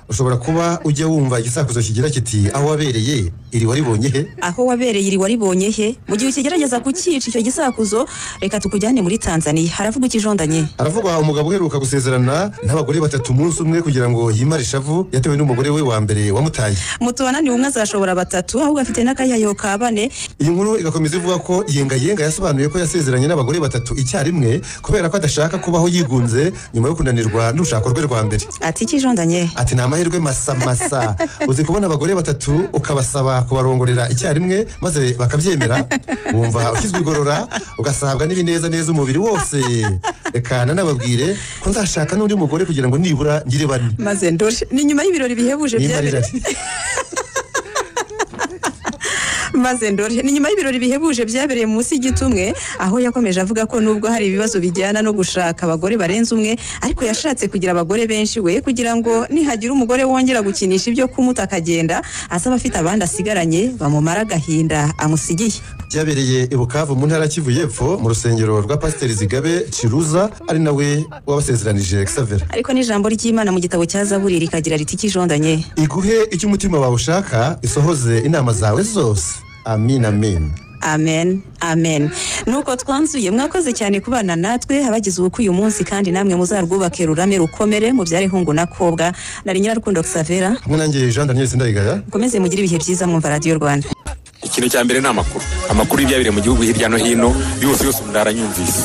ushobora kuba ujya wumva igisakuzo kigira kiti aho wabereye iri waribonye he aho wabereye iri waribonye he mu gihe ukigerageza kukica icyo gisakuzo reka tukujyane muri tanzaniya haravuga ikijondanye haravugwa umugabo uheruka gusezerana n'abagore batatu umunsi umwe kugira ngo yimare ishavu yatewe n'umugore we wa mbere wamutaye mutubananiwe umwe azashobora batatu ahubwo afite n'akayayo ka bane iyi nkuru igakomeza ivuga ko yenga yenga yasobanuye ko yasezeranye n'abagore batatu icyarimwe kubera ko adashaka kubaho yigunze nyuma yo kunanirwa n'urushako rwe rwa mbere ati ikijondanye ati ni amahirwe masamasa uzi kubona abagore batatu ukabasaba kubarongorera icyarimwe maze bakabyemera wumva ushyizwe igorora ugasabwa n'ibineza neza umubiri wose reka nanababwire ko nzashaka n'undi mugore kugira ngo nibura ngire bane maze ndore ni nyuma y'ibirori bihebuje nimarira byabereye maze ndore ni nyuma y'ibirori bihebuje byabereye munsi y'igitumwe aho yakomeje avuga ko nubwo hari ibibazo bijyana no gushaka abagore barenze umwe ariko yashatse kugira abagore benshi we kugira ngo nihagira umugore wongera gukinisha ibyo kumuta akagenda asaba afite abandi asigaranye bamumara agahinda amusigiye byabereye i bukavu mu ntara ya kivu y'epfo mu rusengero rwa pasiteri zigabe ciruza ari nawe wabasezeranije xavera ariko n'ijambo ry'imana mu gitabo cya zaburi rikagira riti ikijondanye iguhe icyo umutima wawe ushaka isohoze inama zawe zose amin amin amen amen nuko twanzuye mwakoze cyane kubana natwe abagize ubukwe uyu munsi kandi namwe muzarwubake rurame rukomere mubyare hungu na kobwa nari nyirarukundo xavera hamwe nanjye jean daniel sindayigaya mukomeze mugire ibihe byiza mwumva radiyo rwanda ikintu cya mbere ni amakuru amakuru y'ibyabereye mu gihugu hirya no hino yose yose umuntu aranyumvise